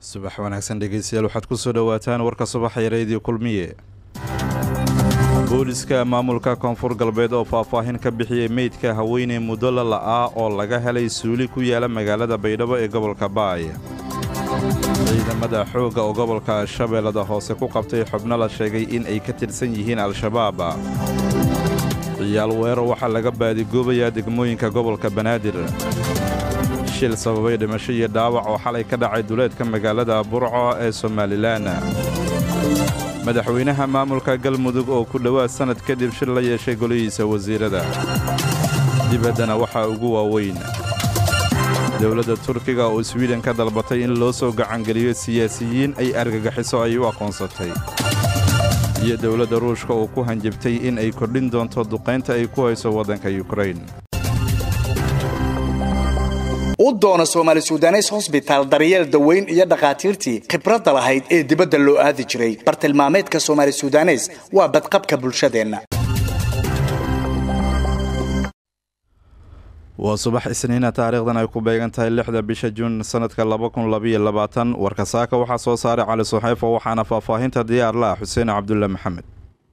subax wanaagsan dhegeystayaal waxaad ku soo dhowaataan warka subaxee reediyo kulmiye booliska maamulka koonfur galbeed oo faahfaahin ka bixiyey meydka haweeney muddo la la'aa oo laga helay suuli ku yaala magaalada baydhabo ee gobolka baay ciidamada xoogga oo gobolka shabeellada hoose ku qabtay xubno la sheegay in ay ka tirsan yihiin al-shabaab ciyaal weero waxaa laga baadigoobayaa degmooyinka gobolka banaadir shil sababay dhimasho iyo dhaawac oo xalay ka dhacay duleedka magaalada burco ee somalilan madaxweynaha maamulka galmudug oo ku dhowaad sannad kadib shir la yeeshay golihiisa wasiirada dibaddana waxaa ugu waaweyn dowladda turkiga oo swiden ka dalbatay in loo soo gacangeliyo siyaasiyiin ay argagaxiso ay u aqoonsatay iyo dowladda ruushka oo ku hanjabtay in ay kordhin doonto duqaynta ay ku hayso waddanka yukrain u doono soomaali sudanes hosbitaal daryeel daweyn iyo dhakhaatiirtii khibradda lahayd ee dibadda loo aadi jiray bartilmaameedka soomaali sudanes waa badqabka bulshadeenna waa subax isniina taariikhdan ay ku beegan tahay lixda bisha juun sannadka warka saaka waxaa soo saaray cali suxeyfo waxaana faahfaahinta diyaar la ah xuseen cabdulle maxamed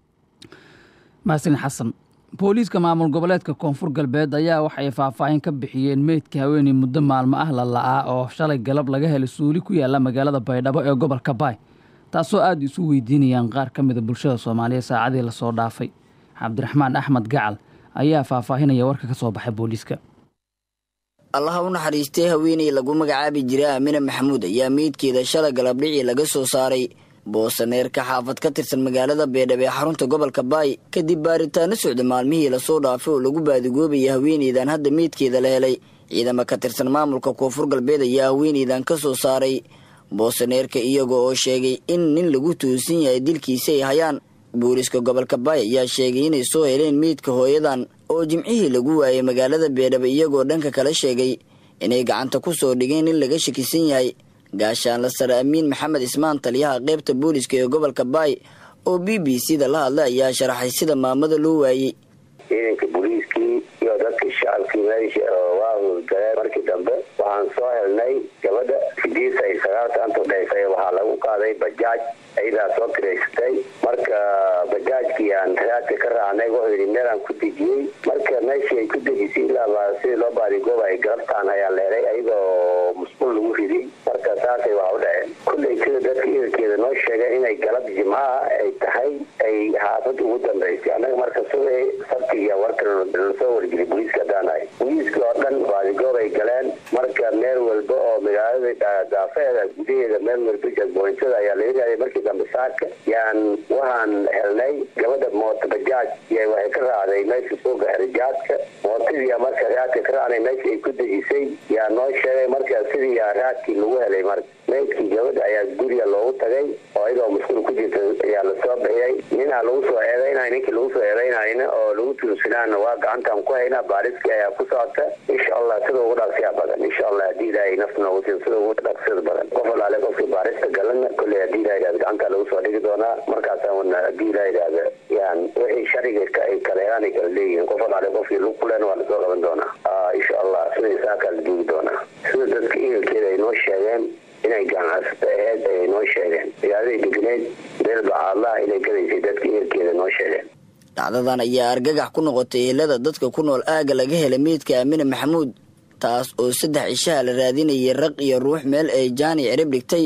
maasin xasan booliiska maamul goboleedka koonfur galbeed ayaa waxay faahfaahin ka bixiyeen meydka haweeney muddo maalmo ah la la'aa oo shalay galab laga helay suuli ku yaala magaalada baydhabo ee gobolka baay taasoo aada isu weydiinayaan qaar ka mida bulshada soomaaliya saacadii lasoo dhaafay cabdiraxmaan axmed gacal ayaa faahfaahinaya warka ka soo baxay booliiska allaha u naxariistay haweeney lagu magacaabi jiray aamine maxamuud ayaa meydkeeda shalay galabdhicii laga soo saaray boosaneerka xaafad ka tirsan magaalada beedhab ee xarunta gobolka baay kadib baaritaano socda maalmihii lasoo dhaafay oo lagu baadigoobayay haweeneydan hadda meydkeeda la helay ciidamo ka tirsan maamulka koonfur galbeed ayaa haweeneydan ka soo saaray boosaneerka iyaga oo sheegay in nin lagu tuusan yahay dilkiisa ay hayaan booliiska gobolka baay ayaa sheegay inay soo heleen meydka hooyadan oo jimcihii lagu waayay magaalada beedhaba iyagoo dhanka kala sheegay inay gacanta ku soo dhigeen in laga shakisan yahay gaashaanla sare amiin maxamed ismaan taliyaha qaybta booliiska ee gobolka baay oo b b c da la hadlay ayaa sharaxay sida maamada loo waayey ciidanka booliiskii iyo dadkii shacabkii meesha waa howlgaleen markii dambe waxaan soo helnay gabadha sidiis ay sagaalka anta udhaysay waxaa lagu qaaday bajaaj ayadaa soo kiraysatay marka bajaajkii aan raadka ka raacnay wuxuu yidhi meelaan ku dejiyey marka meeshii ay ku dejisay ilaaba sidii loo baadigooba ay galabtaan ayaa leeray ayagoo musqul lagu riday marka saasay waa u dhaceen kullay sida dadka iilkeeda noo sheegeen inay galab jimcaha ay tahay ay xaafad ugu dambaysay annaga marka subay sabtiga warka lasoo wargeliyay booliiska haddaanahay booliiska oo dhan baadigoob ay galeen marka meel walba oo magaalada daafeeda gudaheeda meel walba jadboontada ayaa laga raaday markii dambe saaka yaan waxaan helnay gabadha moota bajaaj y waxay ka raacday meesha suuqa xerijaadka mootadii marka raadka ka raacnay meesha ay ku dejisay yaa noo sheegay marka sidii yaa raadkii lagu helay marka meydkii gabadha ayaa guriga loogu tagay oo iyadoo musqul ku jirta ayaa lasoo bixiyay ninaa lagu soo eedaynay ninkii lagu soo eedaynayna oo lagu tuunsanaana waa gacantaan ku haynaa baariskii ayaa ku socota insha allah sida ugu dhaqsiya badan insha allah haddii ilaahay nafta noogu siin sida ugu dhaqsida badan qof alaale qofkii baarista galana kolley haddii ilaha yidhahda gacantaa lagu soo dhigi doonaa markaasaan wana haddii ilaha yidhahda yaan wixii shariga ay kaleeraan ay kala leeyihiin qof alaale qofkii lug kulen waa lasoo qaban doonaa insha allah sida isaakaa la duugi doonaa sida dadka ehelkeeda ay noo sheegeen inay ganacsata aheyd ayay noo sheegeen magaalada degneed meel bacaadlaha inay gadaysay dadka ehelkeeda noo sheegeen dhacdadan ayaa argagax ku noqotay ehelada dadka ku nool aagga laga helay meydka aamine maxamuud taas oo saddex cishaha la raadinayay raq iyo ruux meel ay jaani cirib dhigtay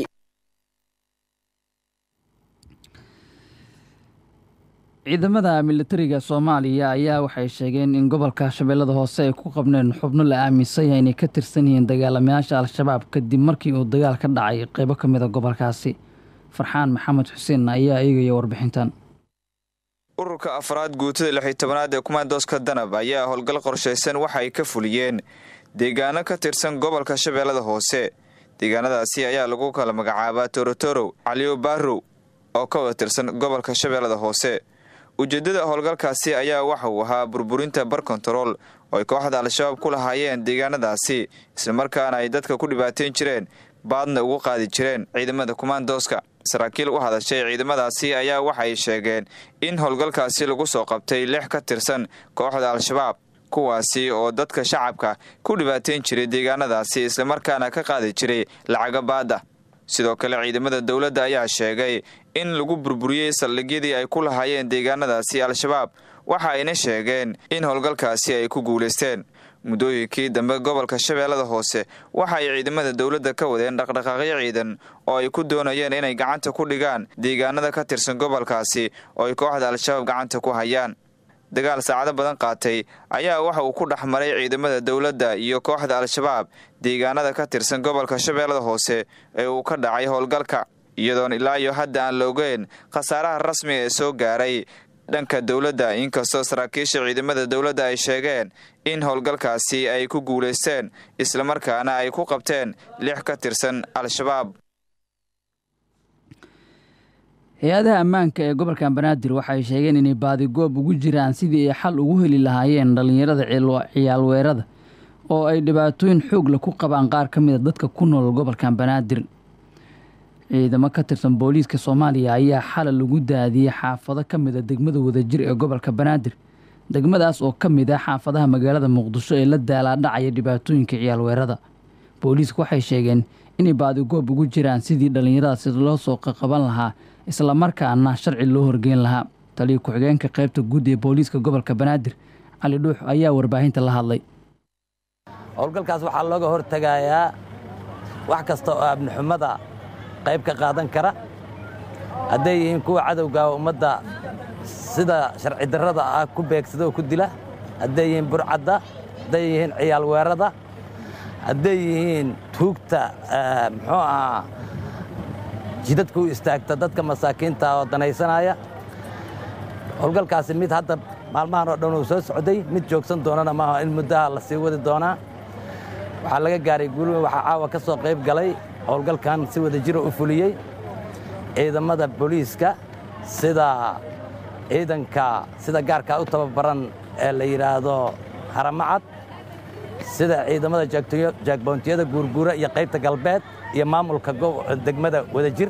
ciidamada militariga soomaaliya ayaa waxay sheegeen in gobolka shabeellada hoose ay ku qabneen xubno la aaminsan yahay inay ka tirsan yihiin dagaalamayaasha al-shabaab kadib markii uu dagaal ka dhacay qeybo ka mid a gobolkaasi farxaan maxamed xuseen ayaa eegaya warbixintan ururka afraad guutada lixi tobanaad ee kumaandooska danab ayaa howlgal qorshaysan waxa ay ka fuliyeen deegaano ka tirsan gobolka shabeellada hoose deegaanadaasi ayaa lagu kala magacaabaa torotorow caliyo baarow oo ka wada tirsan gobolka shabeellada hoose ujeeddada howlgalkaasi ayaa waxa uu ahaa burburinta bar kontarool oo ay kooxda al-shabaab ku lahaayeen deegaanadaasi islamarkaana ay dadka ku dhibaateyn jireen baadna ugu qaadi jireen ciidamada kumaandooska saraakiil u hadashay ciidamadaasi ayaa waxay sheegeen in howlgalkaasi lagu soo qabtay lix ka tirsan kooxda al-shabaab kuwaasi oo dadka shacabka ku dhibaateyn jiray deegaanadaasi islamarkaana ka qaadi jiray lacaga baada sidoo kale ciidamada dowladda ayaa sheegay in lagu burburiyey saldhigyadii ay ku lahaayeen deegaanadaasi al-shabaab waxa ayna sheegeen in howlgalkaasi ay ku guulaysteen muddooyinkii dambe gobolka shabeellada hoose waxa ay ciidamada dowladda ka wadeen dhaqdhaqaaqyo ciidan oo ay ku doonayeen inay gacanta ku dhigaan deegaanada ka tirsan gobolkaasi oo ay kooxda al-shabaab gacanta ku hayaan dagaal saacado badan qaatay ayaa waxa uu ku dhex maray ciidamada dowladda iyo kooxda al-shabaab deegaanada ka tirsan gobolka shabeellada hoose ee uu ka dhacay howlgalka iyadoon ilaa iyo hadda aan la ogeyn khasaaraha rasmiga ee soo gaaray dhanka dowladda inkastoo saraakiisha ciidamada dowladda ay sheegeen in howlgalkaasi ay ku guulaysteen islamarkaana ay ku qabteen lix ka tirsan al-shabaab hay-adaha ammaanka ee gobolka banaadir waxay sheegeen inay baadigoob ugu jiraan sidii ay xal ugu heli lahaayeen dhallinyarada ciyaalweerada oo ay dhibaatooyin xoogla ku qabaan qaar ka mida dadka ku nool gobolka banaadir ciidamo ka tirsan booliiska soomaaliya ayaa xalay lagu daadiyey xaafado ka mida degmada wadajir ee gobolka banaadir degmadaas oo ka mid ah xaafadaha magaalada muqdisho ee la daalaadhacaya dhibaatooyinka ciyaalweerada booliisku waxay sheegeen inay baadigoob ugu jiraan sidii dhallinyaradaasi loo soo qaqaban lahaa islamarkaana sharci loo horgeyn lahaa taliya ku-xigeenka qaybta guud ee booliiska gobolka banaadir cali dhuux ayaa warbaahinta la hadlay howlgalkaas waxaa looga hortegayaa wax kasta oo abnixumada qayb ka qaadan kara hadday yihiin kuwa cadowga ummadda sida sharci darrada ah ku beegsada oo ku dila hadday yihiin burcadda hadday yihiin ciyaal weerada hadday yihiin tuugta muxuu ahaa jidadka u istaagta dadka masaakiinta oo danaysanaya howlgalkaasi mid hadda maalmahan oo dhan uu soo socday mid joogsan doonana maaha in muddaha la sii wadi doonaa waxaa laga gaaray guulwe waxaa caawa ka soo qayb galay howlgalkan si wada jira u fuliyey ciidamada booliiska sida ciidanka sida gaarkaa u tababaran ee la yidhaahdo haramacad sida ciidamada jaagboontiyada guurguura iyo qaybta galbeed iyo maamulka degmada wadajir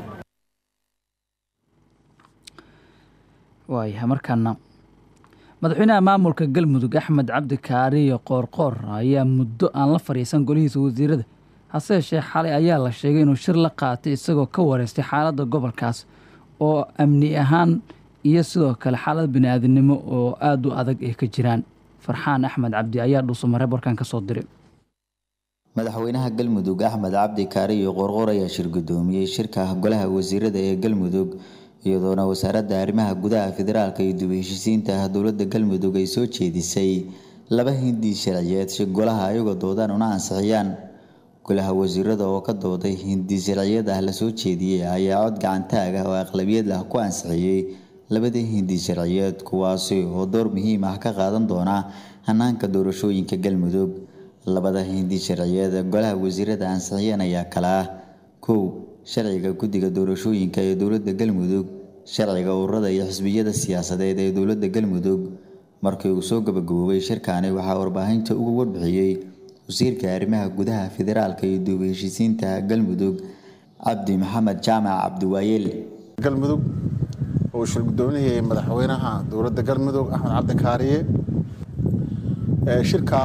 waayahay markaana madaxweynaha maamulka galmudug axmed cabdi kaariyo qoorqoor ayaa muddo aan la fadhiisan golihiisa wasiirada hase yeeshee xalay ayaa la sheegay inuu shir la qaatay isagoo ka wareystay xaaladda gobolkaas oo amni ahaan iyo sidoo kale xaalad bini'aadinimo oo aada u adag ay ka jiraan farxaan axmed cabdi ayaa dhuusamareeb warkan ka soo diray madaxweynaha galmudug axmed cabdi kaariyo qoorqoor ayaa shir guddoomiyey shirka golaha wasiirada ee galmudug iyadoona wasaaradda arrimaha gudaha federaalka iyo dib heshisiinta dowladda galmudug ay soo jeedisay laba hindi sharciyeed si golaha ayagoo doodaan una ansixiyaan golaha wasiirada oo ka dooday hindi sharciyad ah lasoo jeediyey ayaa cod gacantaag ah oo aqlabiyad ah ku ansixiyey labadii hindi sharciyeed kuwaasi oo door muhiim ah ka qaadan doona hanaanka doorashooyinka galmudug labada hindi sharciyeed golaha wasiirada ansixiyeen ayaa kala ah kow sharciga guddiga doorashooyinka ee dowladda galmudug sharciga ururada iyo xisbiyada siyaasadeed ee dowladda galmudug markii uu soo gabagaboobay shirkaani waxaa warbaahinta uga warbixiyey wasiirka arrimaha gudaha federaalka iyo dib heshisiinta galmudug cabdi maxamed jaamac cabdiwaayeel galmudug uu shir guddoomiyey madaxweynaha dowladda galmudug axmed cabdi kaariye shirka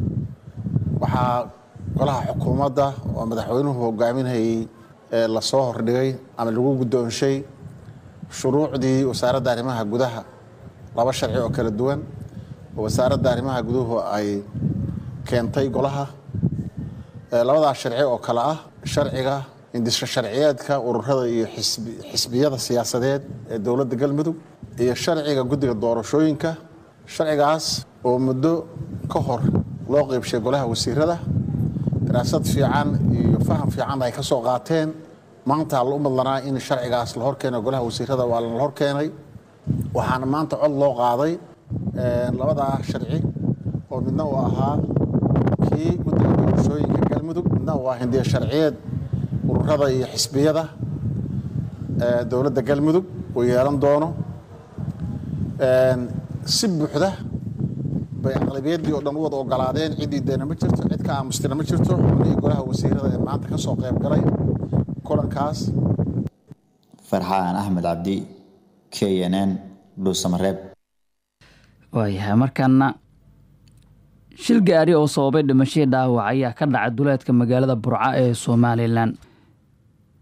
waxaa golaha xukuumadda oo madaxweynuhu hogaaminayay lasoo hordhigay ama lagu guddoonshay shuruucdii wasaaradda arrimaha gudaha laba sharci oo kala duwan oo wasaaradda arrimaha guduhu ay keentay golaha labadaas sharci oo kale ah sharciga indisho sharciyeedka ururada iyo xisbiyada siyaasadeed ee dowladda galmudug iyo sharciga guddiga doorashooyinka sharcigaas oo muddo ka hor loo qeybshay golaha wasiirada daraasad fiican iyo faham fiican ay ka soo qaateen maanta la u madlanaa in sharcigaas la horkeeno golaha wasiirada waa la horkeenay waxaana maanta cod loo qaaday labadaa sharci oo midna uu ahaa kii guddiga doorashooyinka galmudug midna uu ah hindiya sharciyeed ururada iyo xisbiyada dowladda galmudug uu yeelan doono si buuxda bay aqlabiyaddii oo dhan u wada ogolaadeen ciddii deena ma jirto cid ka aamustina ma jirto xubnihii golaha wasiirada ee maanta ka soo qayb galay kulankaas farxaan axmed cabdi k n n dhuusamareeb waayahay markaana shil gaari oo sababay dhimashadii dhaawac ayaa ka dhacay duleedka magaalada burca ee somalilan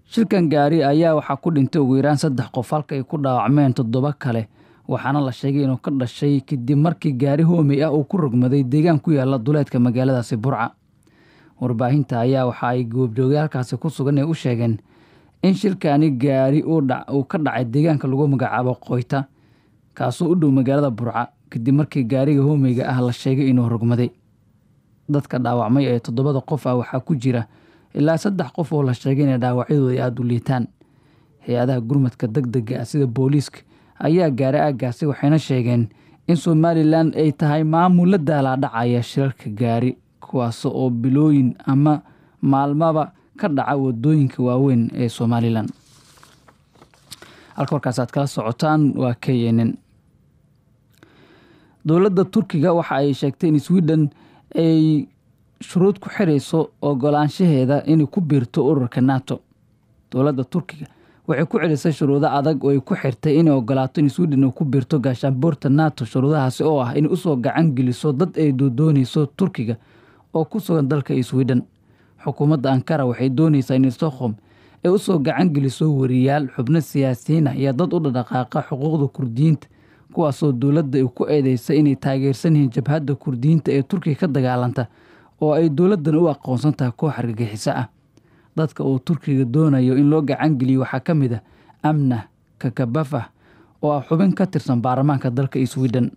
shilkan gaari ayaa waxaa ku dhintay ugu yaraan saddex qof halka ay ku dhaawacmeen toddoba kale waxaana la sheegay inuu ka dhashay kadib markii gaari hoomey ah uu ku rogmaday deegaan ku yaala duleedka magaaladaasi burca warbaahinta ayaa waxa ay goobjoogayaalkaasi ku sugan ee u sheegeen in shilkani gaari uu ka dhacay deegaanka lagu magacaabo qoyta kaasoo u dhow magaalada burca kadib markii gaariga hoomeyga ah la sheegay inuu rogmaday dadka dhaawacmay ee toddobada qof ah waxaa ku jira ilaa saddex qof oo la sheegay inay dhaawacyadooda ay aada u liitaan hay-adaha gurmadka deg dega ah sida booliiska ayaa gaaray aaggaasi waxayna sheegeen in somalilan ay tahay maamul la daalaadhacaya shilalka gaari kuwaas oo bilooyin ama maalmaba ka dhaca wadooyinka waaweyn ee somalilan halka warkaas aad kala socotaan waa k n n dowladda turkiga waxa ay sheegtay in sweden ay shuruud ku xirayso ogolaanshaheeda inay ku biirto ururka nato dowladda turkiga waxay ku celisay shuruudo adag oo ay ku xirtay inay ogolaato in sweden uu ku biirto gaashaanboorta nato shuruudahaasi oo ah inay usoo gacan geliso dad ay doodoonayso turkiga oo ku sugan dalka sweden xukuumadda ankara waxay doonaysaa in stockholm ay usoo gacan geliso wariyaal xubno siyaasiyiin ah iyo dad u dhadhaqaaqa xuquuqda kurdiyiinta kuwaasoo dowladda ay ku eedeysa inay taageersan yihiin jabhadda kurdiyiinta ee turkiga ka dagaalanta oo ay dowladdan u aqoonsan tahay koox argagixiso ah dadka uu turkiga doonayo in loo gacan geliyo waxaa ka mid ah amna kakabafah oo ah xubin ka tirsan baarlamaanka dalka sweden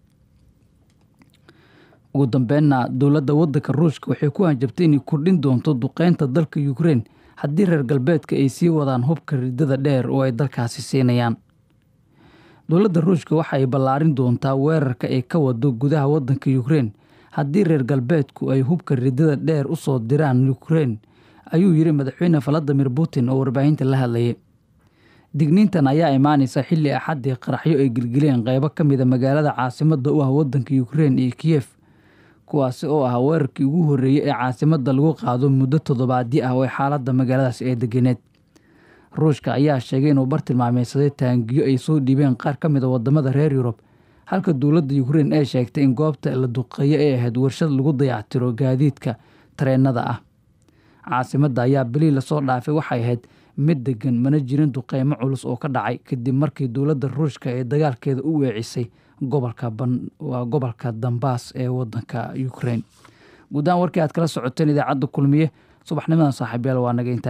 ugu dambeynna dowladda waddanka ruushka waxay ku hanjabtay inay kordhin doonto duqeynta dalka ukrein haddii reer galbeedka ay sii wadaan hubka ridada dheer oo ay dalkaasi siinayaan dowladda ruushka waxa ay ballaarin doontaa weerarka ay ka wado gudaha waddanka ukrein haddii reer galbeedku ay hubka ridada dheer u soo diraan ukrein ayuu yidhi madaxweyne valadimir putin oo warbaahinta la hadlayay digniintan ayaa imaanaysa xilli axaddii qaraxyo ay gelgeleen qeybo ka mida magaalada caasimadda u ah waddanka ukrein iyo kiyef kuwaasi oo ah weerarkii ugu horreeyey ee caasimadda lagu qaado muddo toddobaadyo ah oo xaaladda magaaladaasi ee deganeed ruushka ayaa sheegay inuu bartilmaameysaday taangiyo ay soo dhiibeen qaar ka mid a wadamada reer yurub halka dowladda ukrein ay sheegtay in goobta la duqeeyo ay ahayd warshad lagu dayactiro gaadiidka tareenada ah caasimadda ayaa bilii lasoo dhaafay waxay ahayd mid degan mana jirin duqeymo culus oo ka dhacay kadib markii dowladda ruushka ee dagaalkeeda u weecisay gobolkawaa gobolka dambaas ee wadanka ukrein guud ahaan warkii aad kala socoteen idaacadda kulmiye subaxnimadan saaxiibyaal waa naga inta